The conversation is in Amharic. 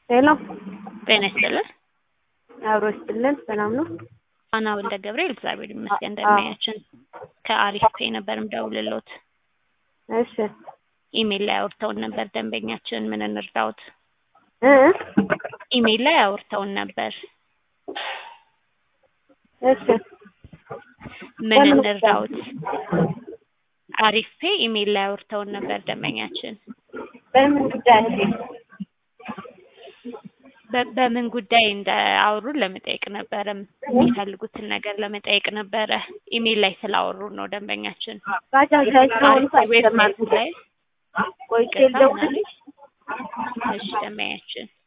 ሄሎ ጤና ይስጥልን። አብሮ ይስጥልን። ሰላም ነው? አና ወልደ ገብርኤል እግዚአብሔር ይመስገን እንደምናያችን ከአሪፍ ፔ ነበር ምደውልሎት እሺ ኢሜል ላይ አውርተውን ነበር ደንበኛችን ምን እንርዳውት እ ኢሜል ላይ አውርተውን ነበር እሺ ምን እንርዳውት አሪፍ ፔ ኢሜል ላይ አውርተውን ነበር ደንበኛችን በምን ጉዳይ በ- በምን ጉዳይ እንዳወሩን ለመጠየቅ ነበረ የሚፈልጉትን ነገር ለመጠየቅ ነበረ ኢሜል ላይ ስላወሩ ነው ደንበኛችን ባጃጅ ላይ ስለሆኑ ዌብሳይት አስተማርኩት ላይ ቆይ ይቅርታ ልደውልልሽ እሺ ደንበኛችን